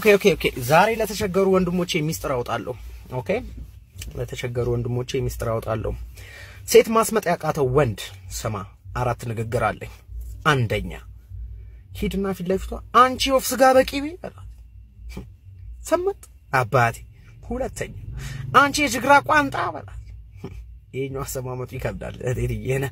ኦኬ ኦኬ። ዛሬ ለተቸገሩ ወንድሞቼ ሚስጥር አውጣለሁ። ኦኬ፣ ለተቸገሩ ወንድሞቼ ሚስጥር አውጣለሁ። ሴት ማስመጥ ያቃተው ወንድ ስማ፣ አራት ንግግር አለኝ። አንደኛ ሂድና ፊት ለፊቷ አንቺ ወፍ ስጋ በቂቤ በላት። ሰመጥ አባቴ። ሁለተኛ አንቺ የጅግራ ቋንጣ በላት። ይሄኛው አሰማመጡ ይከብዳል። እቴትዬ ነህ።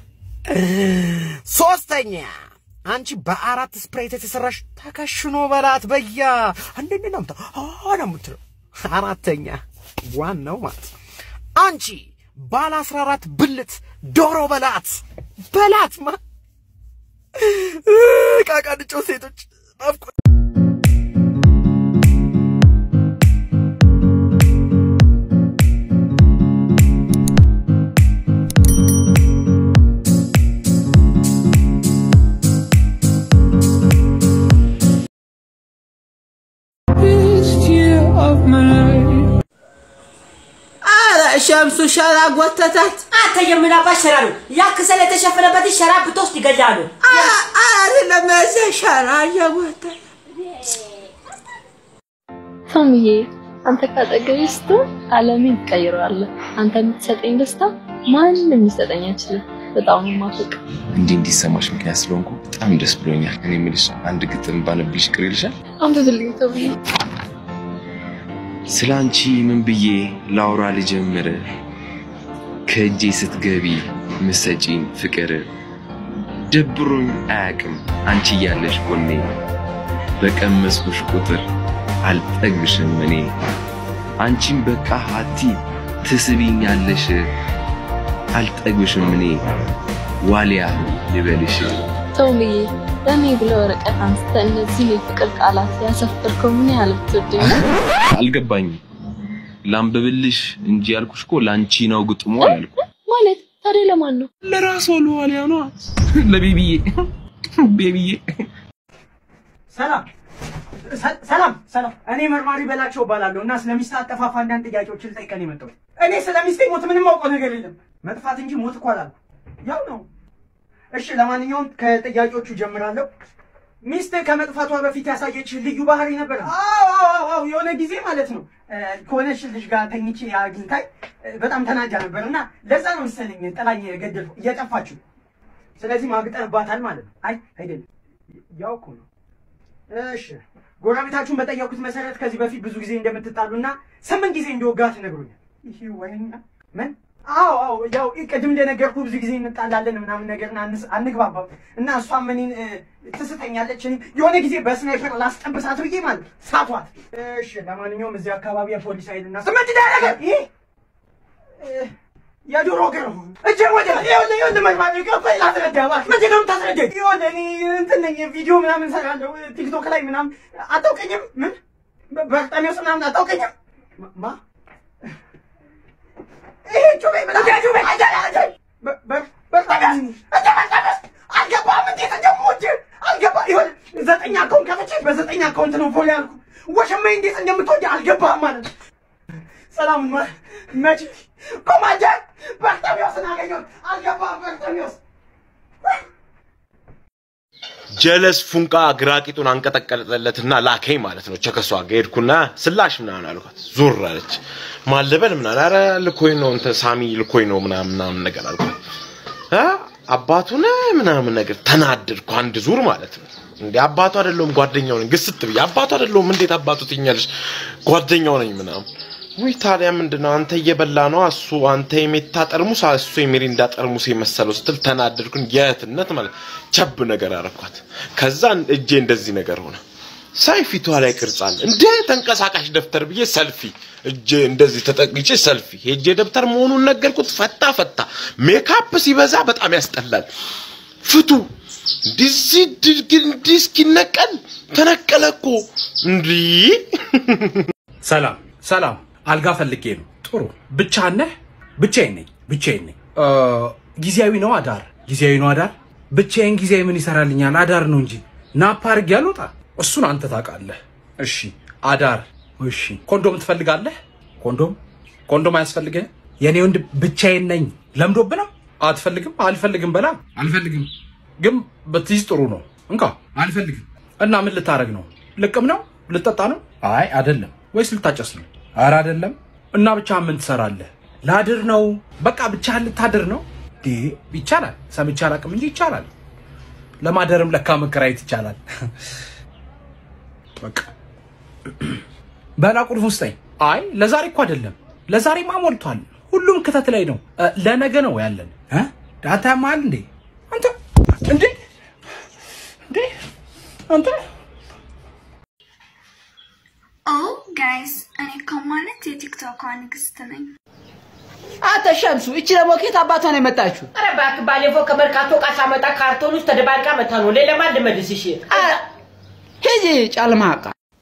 ሶስተኛ አንቺ በአራት ስፕሬት የተሰራሽ ተከሽኖ በላት። በያ አንደኛ ነው ነው የምትለው። አራተኛ ዋናው ማለት ነው አንቺ ባለ አስራ አራት ብልት ዶሮ በላት በላት ማ ቃቃንጮ ሴቶች ናፍቆ ሸምሱ ሸራ ጎተታት። አንተ የምናባት ሸራ ነው። ያ ክሰል የተሸፈነበት ሸራ ብትወስድ ይገላሉ። አይደለም እዚህ ሸራ እየጎተተ ቶምዬ አንተ ካጠገቤ ስትሆን ዓለሜን ትቀይረዋለህ። አንተ የምትሰጠኝ ደስታ ማንም ሊሰጠኝ አይችልም። በጣም ነው የማፈቅር። እንዲህ እንዲሰማሽ ምክንያት ስለሆንኩ በጣም ደስ ብሎኛል። እኔ የምልሽ አንድ ግጥም ባነብልሽ ቅር ይልሻል? አንብብልኝ ቶምዬ። ስለ አንቺ ምን ብዬ ላውራ ልጀምር? ከእጄ ስትገቢ ምሰጪን ፍቅር ደብሮኝ አያቅም አንቺ እያለሽ ጎኔ በቀመስኩሽ ቁጥር አልጠግብሽም እኔ አንቺን በቃ ሀቲ ትስቢኛለሽ አልጠግብሽም እኔ ዋሊያ ልበልሽ ቶምዬ ለእኔ ብለህ ወረቀት አንስተህ እነዚህ የፍቅር ቃላት ያሰፈርከው ምን ያህል ብትወደኝ ነው? አልገባኝም። ላንብብልሽ እንጂ ያልኩሽ እኮ ለአንቺ ነው ግጥሙ ያልኩ። ማለት ታዲያ ለማን ነው? ለራሷ ለዋሊያ ነዋ። ለቤቢዬ ቤቢዬ ሰላም ሰላም ሰላም። እኔ መርማሪ በላቸው እባላለሁ እና ስለ ሚስት አጠፋፋ አንዳንድ ጥያቄዎችን ልጠይቀን የመጣሁት። እኔ ስለ ሚስቴ ሞት ምንም አውቀው ነገር የለም። መጥፋት እንጂ ሞት እኮ አላልኩም። ያው ነው። እሺ፣ ለማንኛውም ከጥያቄዎቹ ጀምራለሁ። ሚስት ከመጥፋቷ በፊት ያሳየች ልዩ ባህሪ ነበር? አዎ አዎ አዎ፣ የሆነ ጊዜ ማለት ነው ከሆነች ልጅ ጋር ተኝቼ አግኝታኝ በጣም ተናዳ ነበር እና ለዛ ነው መሰለኝ ጥላኝ ገደልኩ እየጠፋችሁ። ስለዚህ ማግጠባታል ማለት ነው። አይ አይደለም፣ ያው እኮ ነው። እሺ ጎረቤታችሁን በጠየቁት መሰረት ከዚህ በፊት ብዙ ጊዜ እንደምትጣሉና ስምንት ጊዜ እንደወጋት ነግሮኛል። ይሄ ወይኛ ምን? አዎ አዎ፣ ያው ቅድም እንደነገርኩ ብዙ ጊዜ እንጣላለን ምናምን ነገርና አንግባባም እና እሷም እኔን ትስተኛለች። እኔ የሆነ ጊዜ በስናይፐር ላስጠብሳት ብዬ ማለት ሳቷት። እሺ ለማንኛውም እዚህ አካባቢ የፖሊስ ኃይልና ስምንት ዳረገ ይሄ የዶሮ እግር ነው። እጄ ወደ ይኸውልህ ይኸውልህ መግባት ይገባኝ ላስረዳ እባክህ። ምንድን ነው የምታስረዳኝ? ይኸውልህ እኔ እንትን ነኝ ቪዲዮ ምናምን እሰራለሁ ቲክቶክ ላይ ምናምን አታውቀኝም? ምን በርጠሚዎስ ምናምን አታውቀኝም? ማ ይሄ ጩቤ ምናምን ጩቤ በርጠሚዎስ እንደ በርጠሚዎስ አልገባህም? እንዴት እንደምወድ አልገባህ? ይኸውልህ ዘጠኝ አካውንት ከፍቼ በዘጠኝ አካውንት ነው ፎሎ ያልኩህ። ወሸማዬ እንዴት እንደምትወድ አልገባህም ማለት ነው። ሰላም መች ኮማንደር በርተሚዎስን አገኘሁት። አልገባህም? በርተሚዎስ ጀለስ ፉንቃ ግራቂጡን አንቀጠቀጠለትና ላከኝ ማለት ነው። ቸከሷ ጋር ሄድኩና ስላሽ ምናምን አልኳት። ዞር አለች። ማለበል ምናምን ኧረ ልኮኝ ነው እንትን ሳሚ ልኮኝ ነው ምናምን ምናምን ነገር አልኳት። እ አባቱ ነህ ምናምን ነገር ተናደድኩ። አንድ ዙር ማለት ነው። እንዴ አባቱ አይደለሁም ጓደኛው ነኝ። ግስት ብዬ አባቱ አይደለሁም እንዴት አባቱ ትኛለሽ? ጓደኛው ነኝ ምናምን ወይ ታዲያ ምንድነው አንተ እየበላ ነው እሱ አንተ የሜታ ጠርሙስ እሱ የሚሪንዳ ጠርሙስ የመሰለው ስትል ተናደድኩኝ። የእህትነት ማለት ቸብ ነገር አረኳት። ከዛ እጄ እንደዚህ ነገር ሆነ። ሳይ ፊቷ ላይ ቅርጽ አለ እንደ ተንቀሳቃሽ ደብተር ብዬ ሰልፊ እጄ እንደዚህ ተጠቅቼ ሰልፊ ሄጄ ደብተር መሆኑን ነገርኩት። ፈታ ፈታ። ሜካፕ ሲበዛ በጣም ያስጠላል። ፍቱ እንዲህ እንዲህ እስኪነቀል ተነቀለ እኮ እንዲህ ሰላም ሰላም፣ አልጋ ፈልጌ ነው። ጥሩ ብቻህን ነህ? ብቻዬን ነኝ፣ ብቻዬን ነኝ። ጊዜያዊ ነው አዳር? ጊዜያዊ ነው አዳር? ብቻዬን ጊዜያዊ ምን ይሰራልኛል? አዳር ነው እንጂ ናፓ አድርጌ አልወጣ። እሱን አንተ ታውቃለህ። እሺ አዳር። እሺ ኮንዶም ትፈልጋለህ? ኮንዶም ኮንዶም አያስፈልግህም? የኔ ወንድ ብቻዬን ነኝ። ለምዶብህ ነው? አትፈልግም? አልፈልግም በላ። አልፈልግም ግን ብትይዝ ጥሩ ነው። እንካ አልፈልግም። እና ምን ልታረግ ነው? ልቅም ነው? ልጠጣ ነው? አይ አይደለም። ወይስ ልታጨስ ነው? ኧረ አይደለም። እና ብቻ ምን ትሰራለህ? ላድር ነው። በቃ ብቻ ልታድር ነው? ዴ ይቻላል። ሰምቼ አላውቅም እንጂ ይቻላል። ለማደርም ለካ መከራየት ይቻላል። በቃ በላ ቁልፍ ውስጠኝ። አይ ለዛሬ እኮ አይደለም። ለዛሬማ ሞልቷል። ሁሉም ክተት ላይ ነው። እ፣ ለነገ ነው ያለን። እ? ዳታ ያማል እንዴ አንተ እንዴ እንዴ አንተ ኦ ጋይስ እኔ እኮ ማለት የቲክቶክ ንግስት ነኝ። አንተ ሸምሱ፣ እቺ ደግሞ ከየት አባቷ ነው የመጣችው? ኧረ እባክህ ባለፈው ከመርካቶ ዕቃ ሳመጣ ካርቶን ውስጥ ተደባልቃ መታ ነው። ሌላ ማን ልመልስ? እሺ አ- ሂጂ ጫልማቃ።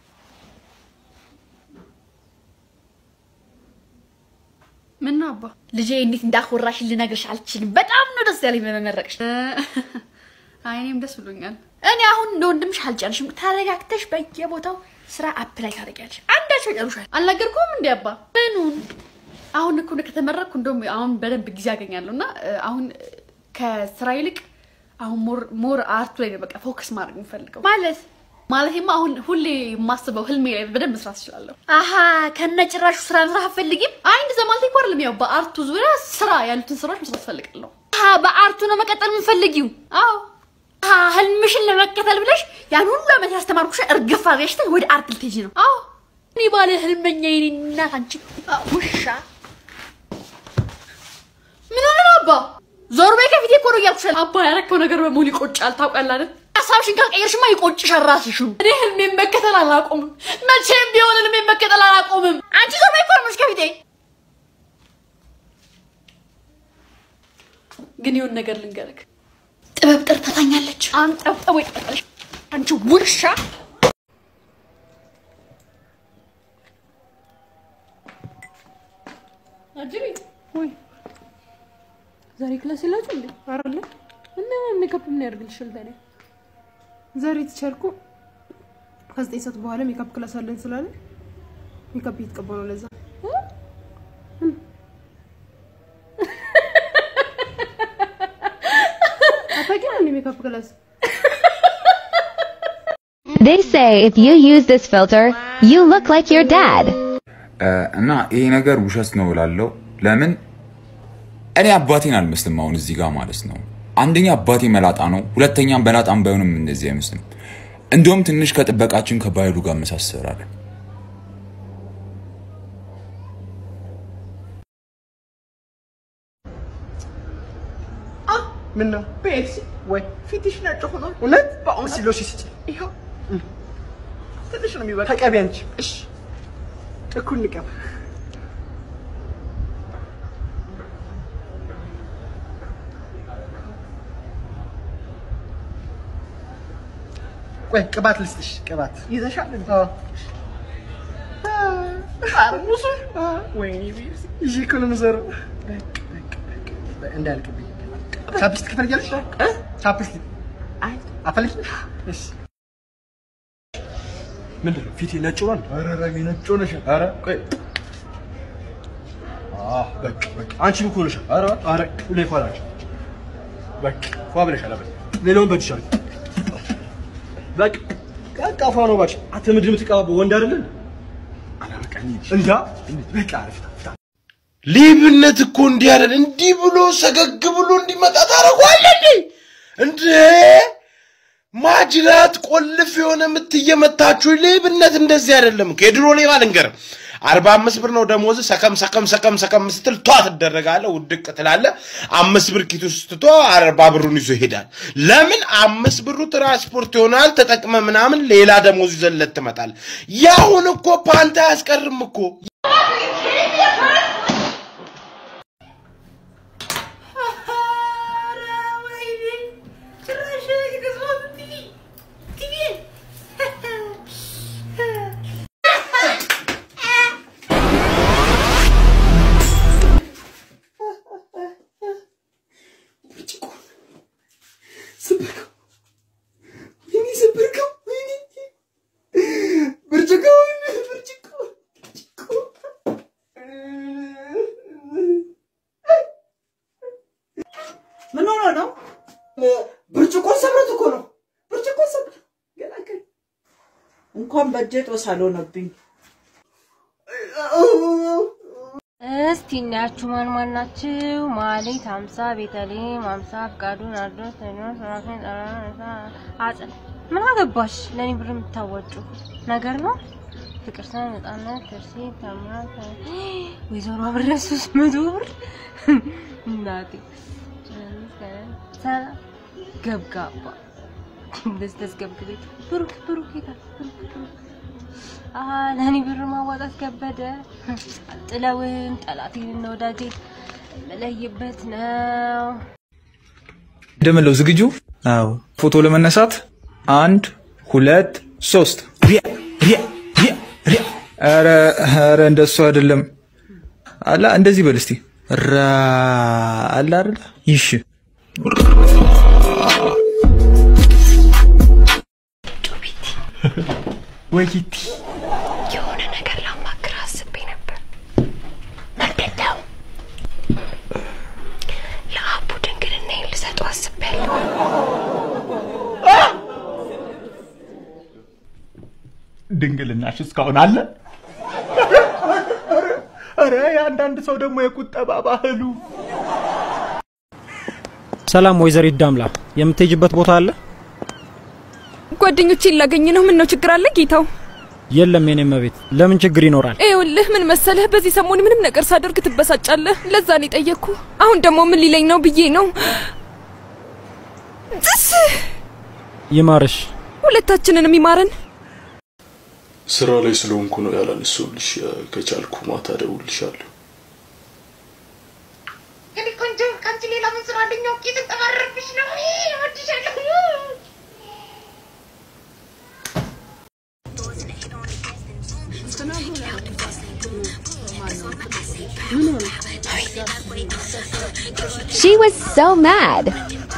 ምን ነው አባ ልጄ እንዴት እንዳኮራሽ ልነግርሽ አልችልም። በጣም ነው ደስ ያለኝ በመመረቅሽ። አይ እኔም ደስ ብሎኛል። እኔ አሁን እንደ ወንድምሽ አልጨርሽም። ተረጋግተሽ በየቦታው ስራ አፕላይ ታደርጊያለሽ። አንዳቸው ጨርሻል። አልነገርኩም እንዴ አባ? ምኑን? አሁን እኮ ነው ከተመረቅኩ እንደውም አሁን በደንብ ጊዜ አገኛለሁ እና እ፣ አሁን እ፣ ከስራ ይልቅ አሁን ሞር ሞር አርቱ ላይ ነው በቃ ፎከስ ማድረግ የምፈልገው ማለት ማለቴማ አሁን ሁሌ የማስበው ህልሜ ላይ በደንብ መስራት እችላለሁ። አሀ ከነ ጭራሹ ስራ መስራት አትፈልጊም? አይ እንደዛ ማለት እኮ አይደለም። ያው በአርቱ ዙሪያ ስራ ያሉትን ስራዎች መስራት እፈልጋለሁ። አሀ በአርቱ ነው መቀጠል የምፈልጊው? አዎ። አሀ ህልምሽን ለመከተል ብለሽ ያን ሁሉ ዓመት ያስተማርኩሽ እርግፍ አድርገሽ ወደ አርት ልትሄጂ ነው? አዎ። እኔ ባለ ህልመኛ የኔ እናት አንቺ አ፣ ውሻ ምን ሆነ ነው አባ? ዞር በይ ከፊቴ እኮ ነው እያልኩሽ ያለው። አባ ያረከው ነገር በሙሉ ይቆጫል። ታውቃለህ አይደል? ሀሳብሽን ካልቀየርሽማ ይቆጭሻል ራስሽን። እኔ ህልሜን መከተል አላቆምም። መቼም ቢሆን ህልሜን መከተል አላቆምም። አንቺ ዞር በይ እኮ ነው የምልሽ ከፊቴ። ግን ይሁን ነገር ልንገርህ፣ ጥበብ ጠርታታኛለች። አንጠብጠቦ ይጠጣልሽ አንቺ ውሻ። አጅሪ ወይ ዛሬ ክላስ የላችሁ እንዴ? አረለ እና ሜካፕ ምን ያደርግልሻል ታዲያ? ዛሬ ተቻልኩ ከዘጠኝ ሰዓት በኋላ ሜካፕ ክላስ አለን ስላለ ሜካፕ እየተቀባ ነው። ለዛ አታውቂም እንዴ ሜካፕ ክላስ? They say if you use this filter, you look like your dad. እና ይሄ ነገር ውሸት ነው እላለሁ። ለምን እኔ አባቴን አልመስልም። አሁን እዚህ ጋር ማለት ነው። አንደኛ አባቴ መላጣ ነው፣ ሁለተኛም በላጣም ባይሆንም እንደዚህ አይመስልም። እንዲሁም ትንሽ ከጥበቃችን ከባይሉ ጋር መሳሰራለን። ምን ነው ፔፕሲ ወይ ፊትሽ ነጭ ሆኖ እውነት በአሁን ሲሎሽ ስጭ ይኸው ትንሽ ነው የሚበቃ ተቀቢ አንቺ እሺ እኩል ንቀብ ቆይ ቅባት ልስጥሽ ቅባት ይዘሻል አዎ ጠርሙሱ ወይኔ ፔፕሲ ይዤ እኮ ነው የምዞረው በቃ በቃ በቃ እንዳያልቅብኝ ቻፕስቲክ ትፈልጊያለሽ? እ? ቻፕስቲክ አይ አፈልጊ? እሺ ምንድን ነው ፊቴ ነጭ ሆኗል? ኧረ ረቢ ነጭ ሆነሻል። ኧረ ቆይ አህ በቃ በቃ አንቺም እኮ ሆነሻል። ኧረ ኧረ ሁሌ ፏ ናቸው። በቃ ፏ ብለሻል። አበል ሌላውን በእጅሽ አድርጊ። በቃ በቃ ፏ ነው እባክሽ። አንተ ምንድን ነው የምትቀባበው? ወንድ አይደለ? ኧረ በቃ እንሂድ። እንዳ በቃ አሪፍ ነው። ሌብነት እኮ እንዲህ አይደል? እንዲህ ብሎ ሰገግ ብሎ እንዲመጣ ታደርገዋለህ እንዴ? እንዴ ማጅራት ቆልፍ የሆነ ምት እየመታችሁ ሌብነት እንደዚህ አይደለም እኮ። የድሮ ሌባ ልንገርህ፣ አርባ አምስት ብር ነው ደሞዝ። ሰከም ሰከም ሰከም ሰከም ስትል ቷ ትደረጋለህ፣ ውድቅ ትላለህ። አምስት ብር ኪቱ ስትቶ አርባ ብሩን ይዞ ይሄዳል። ለምን? አምስት ብሩ ትራንስፖርት ይሆናል። ተጠቅመ ምናምን ሌላ ደሞዝ ይዘለት ትመጣል። ያሁን እኮ ፓንታ አያስቀርም እኮ ምን ሆኖ ነው? ብርጭቆ ሰብረት እኮ ነው። ብርጭቆ ሰብረት ገላገል እንኳን በእጄ ጦስ አልሆነብኝ። እስቲ እናያችሁ ማን ማን ናችሁ? ማሌት ሀምሳ ቤተልሔም ሀምሳ ፍቃዱ ናርዶስ ቴዎድሮስ ራፌል ጠራ አጽ ምን አገባሽ? ለእኔ ብር የምታወጩ ነገር ነው። ፍቅር ሰ ነጻነት ትርሲ ተምራት ወይዘሮ አብረ ሶስት መቶ ብር እናቴ ሰላም ገብጋባ እንደዚህ ተስገብግቤት ብሩክ ብሩክ ይታል ብሩክ ብሩክ አሀ ለእኔ ብር ማዋጣት ከበደ። ጥለውን ጠላቴንና ወዳጄን የምለይበት ነው። ደምለው ዝግጁ? አዎ። ፎቶ ለመነሳት አንድ ሁለት ሶስት። ሪያ ሪያ ሪያ ሪያ። ኧረ ኧረ እንደሱ አይደለም። አላ እንደዚህ በል እስቲ ራ አላ አይደለ? ይሽ ወይቲ የሆነ ነገር ላማክር አስቤ ነበር። ምንድን ነው? ለአቡ ድንግልናዬን ልሰጠው አስቤያለሁ። ድንግልናሽ እስካሁን አለ? ኧረ የአንዳንድ ሰው ደግሞ የቁጠባ ባህሉ ሰላም ወይዘሪት ዳምላ፣ የምትሄጅበት ቦታ አለ? ጓደኞቼን ላገኝ ነው። ምን ነው ችግር አለ ጌታው? የለም የኔ መቤት፣ ለምን ችግር ይኖራል? ይኸውልህ ምን መሰለህ፣ በዚህ ሰሞን ምንም ነገር ሳደርግ ትበሳጫለህ። ለዛ ነው የጠየቅኩ። አሁን ደግሞ ምን ሊለኝ ነው ብዬ ነው። ጥስ ይማርሽ። ሁለታችንንም ይማረን። ስራ ላይ ስለሆንኩ ነው ያላነሳሁልሽ። ከቻልኩ ማታ እደውልልሻለሁ። እኔ ቆንጆ ከአንቺ ሌላ ምን ስራ አለኝ? አውቄ ስንጠባረርብሽ ነው። እወድሻለሁ። She was so mad.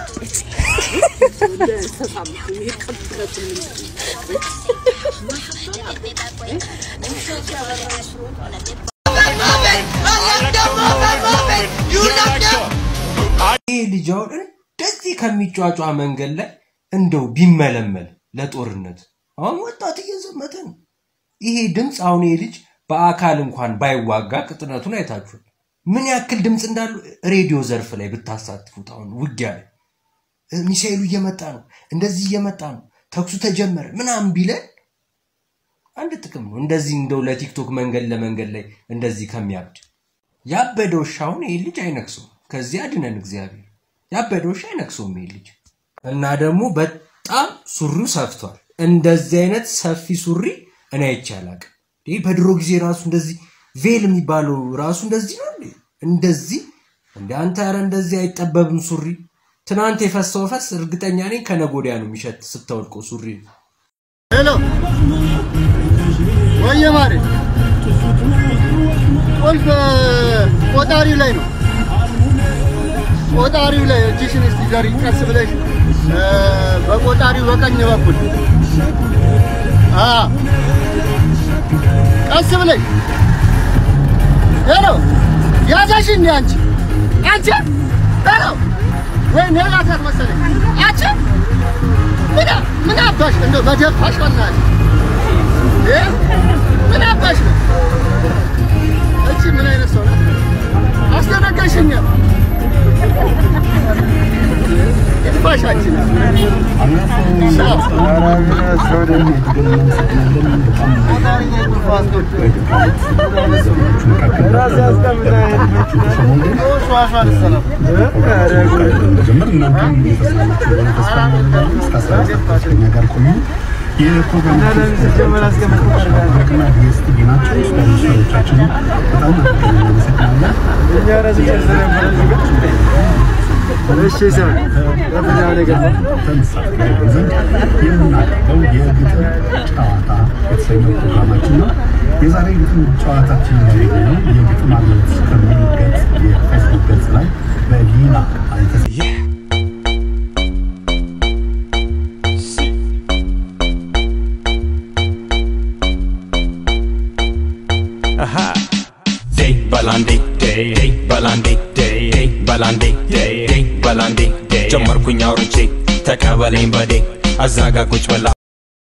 ይህ ልጅ አሁን እንደዚህ ከሚጫጫ መንገድ ላይ እንደው ቢመለመል ለጦርነት አሁን ወጣት እየዘመተ ነው። ይሄ ድምፅ አሁን ይሄ ልጅ በአካል እንኳን ባይዋጋ ቅጥነቱን አይታችኋል። ምን ያክል ድምፅ እንዳሉ ሬዲዮ ዘርፍ ላይ ብታሳትፉት አሁን ውጊያ ላይ እ፣ ሚሳኤሉ እየመጣ ነው፣ እንደዚህ እየመጣ ነው፣ ተኩሱ ተጀመረ ምናምን ቢለን አንድ ጥቅም ነው። እንደዚህ እንደው ለቲክቶክ መንገድ ለመንገድ ላይ እንደዚህ ከሚያብድ ያበደ ውሻ አሁን ይሄ ልጅ አይነክሰውም። ከዚህ አድነን እግዚአብሔር። ያበደ ውሻ አይነክሰውም ይሄ ልጅ እና ደግሞ በጣም ሱሪው ሰፍቷል። እንደዚህ አይነት ሰፊ ሱሪ እኔ አይቼ አላቅም። ይህ በድሮ ጊዜ ራሱ እንደዚህ ቬል የሚባለው ራሱ እንደዚህ ነው እንዴ? እንደዚህ እንደ አንተ ኧረ እንደዚህ አይጠበብም ሱሪ። ትናንት የፈሰው ፈስ እርግጠኛ ነኝ ከነገ ወዲያ ነው የሚሸት ስታወልቀው ሱሪ። ሄሎ ወየ ማሬ ቁልፍ ቆጣሪው ላይ ነው። ቆጣሪው ላይ እጅሽን እስቲ ዘሪ ቀስ ብለሽ እ፣ በቆጣሪው በቀኝ በኩል አ ቀስ ብለሽ ሄሎ ያዛሽ እንዴ አንቺ አንቺ ሄሎ ወይ ኔላታት መሰለኝ አንቺ ምን ምን አባሽ እንደው በደፋሽ በእናትሽ እ ምን አባሽ ነው እቺ ምን አይነት ሰው ናት? አስደነገጥሽኝ። ይድፋሻችን የምናቀርበው የግጥም ጨዋታ የተሰኘው ፕሮግራማችን ነው። የዛሬ ግጥም ጨዋታችን ያገኘነው የግጥም አብዮት ከሚል ገጽ የፌስቡክ ገጽ ላይ በሊና አይተስ Aha. Day balandi day day balandi day day balandi day day balandi day ጀመርኩኝ አውርቼ ተቀበለኝ በዴ አዛጋ ቁጭ በላ